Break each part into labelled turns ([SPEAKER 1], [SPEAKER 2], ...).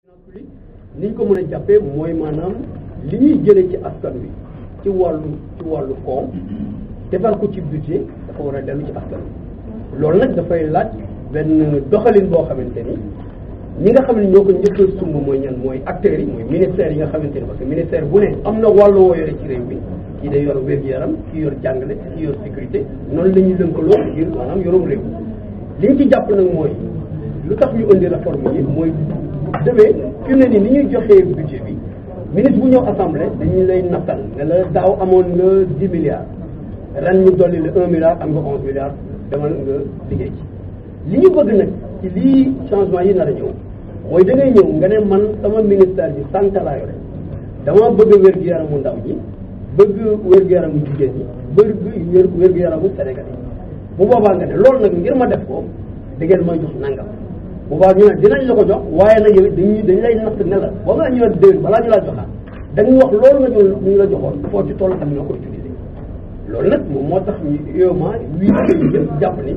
[SPEAKER 1] ni ñu ko mën a jàppee mooy maanaam li ñuy jëlee ci askan wi ci wàllu ci wàllu koom defar ko ci budget dafa war a dellu ci askan wi loolu nag dafay laaj benn doxalin boo xamante ni ñi nga xam ne ñoo ko njëkk a sumb mooy ñan mooy acteurs yi mooy ministères yi nga xamante ni parce que ministère bu ne am na wàllu woo yore ci réew mi kii day yor wér-gu-yaram kii yor jàngale kii yor sécurité noonu la ñuy lëkkaloo ngir maanaam yorum réew li ñu ci jàpp nag mooy lu tax ñu indi réforme yi mooy demee fi mu ne nii ni ñuy joxee budget bi ministre bu ñëw assemblée dañu lay nattal ne la daaw amoon nga dix milliards ren ñu dolli la un milliard am nga onze milliards demal nga liggéey ci li ñu bëgg nag ci lii changement yi nar a ñëw mooy da ngay ñëw nga ne man sama ministère bi santé laa yore dama bëgg wér-gu-yaramu ndaw ñi bëgg wér-gu-yaramu jigéen ñi bëgg wér-gu-yaramu Sénégal yi bu boobaa nga ne loolu nag ngir ma def ko da ngeen may jox nangam bu baax ñu ne dinañ la ko jox waaye nag yow dañuy dañ lay natt ne la ba nga ñu la déwén balaa ñu laa joxaat dañu wax loolu nga ñu ñu la joxoon foo ci toll ak ñoo ko utilisé loolu nag moom moo tax ñu UEMOA huit pays yëpp jàpp ni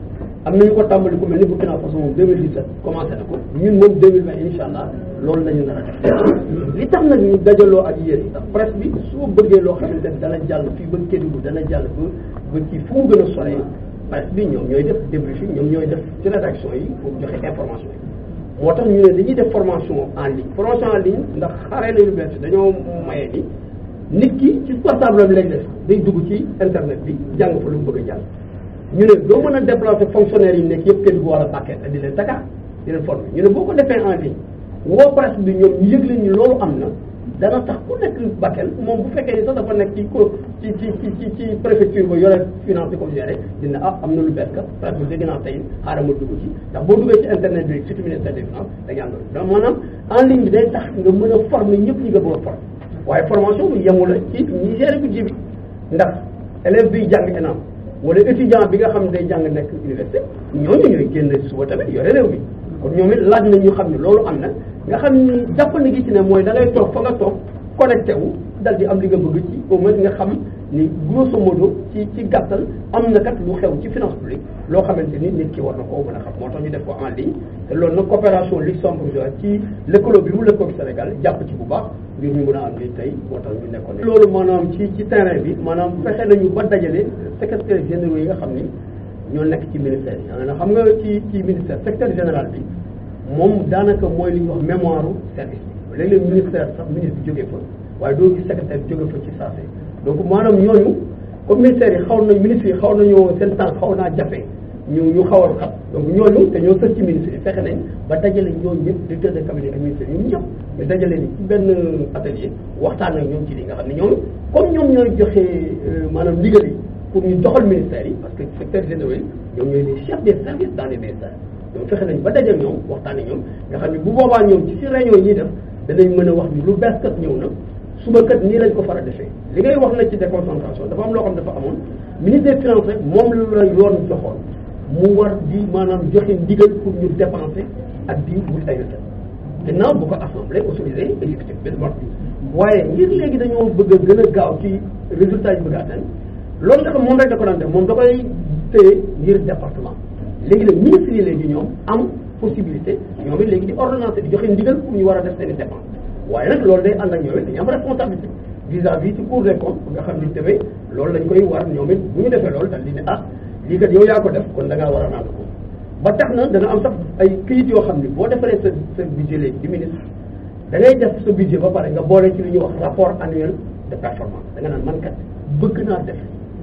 [SPEAKER 1] am nañu ko tàmbali ku mel ni Burkina Faso moom 2017 commencé na ko ñun moom 2020 incha allah loolu la ñu nar a def li tax nag ñu dajaloo ak yéen yi tax presse bi soo bëggee loo xamante ne dana jàll fii ba Kédougou dana jàll ba ba ci fu mu gën a soree presse bi ñoom ñooy def débriefing ñoom ñooy def ci rédaction yi pour joxe information yi moo tax ñu ne dañuy def formation en ligne formation en ligne ndax xaree la yu bees dañoo maye ni nit ki ci portable am lay def day dugg ci internet bi jàng fa lu mu bëgg a jàng ñu ne doo mën a déplacer fonctionnaire yi nekk yëpp kenn du war a paquet di leen Dakar di leen former ñu ne boo ko defee en ligne woo presse bi ñoom ñu yëg leen ni loolu am na dana tax ku nekk Bakel moom bu fekkee ni sax dafa nekk ci ko ci ci ci ci préfecture ba yore finance di ko gérer dina ah am na lu bees kat presse bi dégg naa tey xaaral ma dugg ci ndax boo duggee ci internet bi surtout ministère des finances da ngay am loolu maanaam en ligne bi day tax nga mën a former ñëpp ñi nga bëgg a former waaye formation bu yemu la ci ñi gérer budget bi ndax élève biy jàng ENAM wala étudiant bi nga xam ne day jàng nekk université ñooñu ñooy génn suba tamit yore réew mi kon ñoom it laaj na ñu xam ne loolu am na nga xam ni jàpp na gi ci ne mooy da ngay toog fa nga toog connecté wu dal di am li nga bëgg ci au moins nga xam ni grosso modo ci ci gàttal am na kat lu xew ci finance publique loo xamante ni nit ki war na koo mën a xam moo tax ñu def ko en ligne te loolu nag coopération luxembourgeoise ci lëkkaloo bi mu lëkkoo Sénégal jàpp ci bu baax ngir ñu mën a am li tey moo tax ñu nekkoon loolu maanaam ci ci terrain bi maanaam fexe nañu ba dajale secrétaire généraux yi nga xam ni ñoo nekk ci ministère yi xam nga ci ci ministère secrétaire général bi moom daanaka mooy li ñuy wax mémoire service bi léeg-léeg ministère sax ministre bi jógee fa waaye doo gis secrétaire bi jógee fa ci saase donc maanaam ñooñu comme ministère yi xaw nañ ministre yi xaw nañoo seen temps xaw naa jafe ñu ñu xaw a xat donc ñooñu te ñoo sës ci ministre yi fexe nañ ba dajale ñooñu ñëpp directeur de cabinet ak ministère ñoom ñëpp ñu dajale ni ci benn atelier waxtaan ak ñoom ci li nga xam ne ñoom comme ñoom ñooy joxe maanaam ndigal yi pour ñu doxal ministère yi parce que secrétaire généraux yi ñoom ñooy les chefs des services dans les ministères ñoom fexe nañ ba daje ñoom waxtaan ak ñoom nga xam ne bu boobaa ñoom ci si réunion yi ñuy def danañ mën a wax ni lu bees kat ñëw na suba kat nii lañ ko far a defee li ngay wax na ci déconcentration dafa am loo xam dafa amoon ministre des finances rek moom la yoon joxoon mu war di maanaam joxe ndigal pour ñu dépenser ak di wut ay recettes gannaaw bu ko assemblée autorisé exécutif bi wax bi waaye ngir léegi dañoo bëgg a gën a gaaw ci résultat yi bëgg a atteindre loolu nga xam moom rek da ko daan def moom da koy téye ngir département léegi nag ministre yi léegi ñoom am possibilité ñoom it léegi di ordonnance di joxe ndigal pour ñu war a def seen i dépense waaye nag loolu day ànd ak ñoom it dañu am responsabilité vis-à-vis ci cour des comptes nga xam ni tamit loolu lañ koy war ñoom it bu ñu defee loolu daal di ne ah lii kat yow yaa ko def kon da ngaa war a naan ko ba tax na dana am sax ay këyit yoo xam ni boo defaree sa sa budget léegi di ministre da ngay def sa budget ba pare nga boole ci li ñuy wax rapport annuel de performance da nga naan man kat bëgg naa def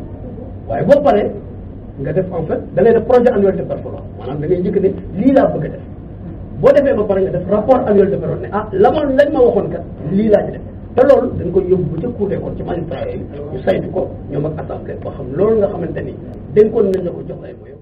[SPEAKER 1] waaye boo paree nga def en fait da ngay def projet annuel de performance maanaam da ngay njëkk ne lii laa bëgg a def boo defee ba pare nga def rapport annuel de performance ne ah la ma lañ ma waxoon kat lii laa ci def te loolu dañ koy yóbbu ba ca cour des comptes ci magistrat yi ñu saytu ko ñoom ak assemblée boo xam loolu nga xamante ni dénkoon nañ la ko jox lay mooy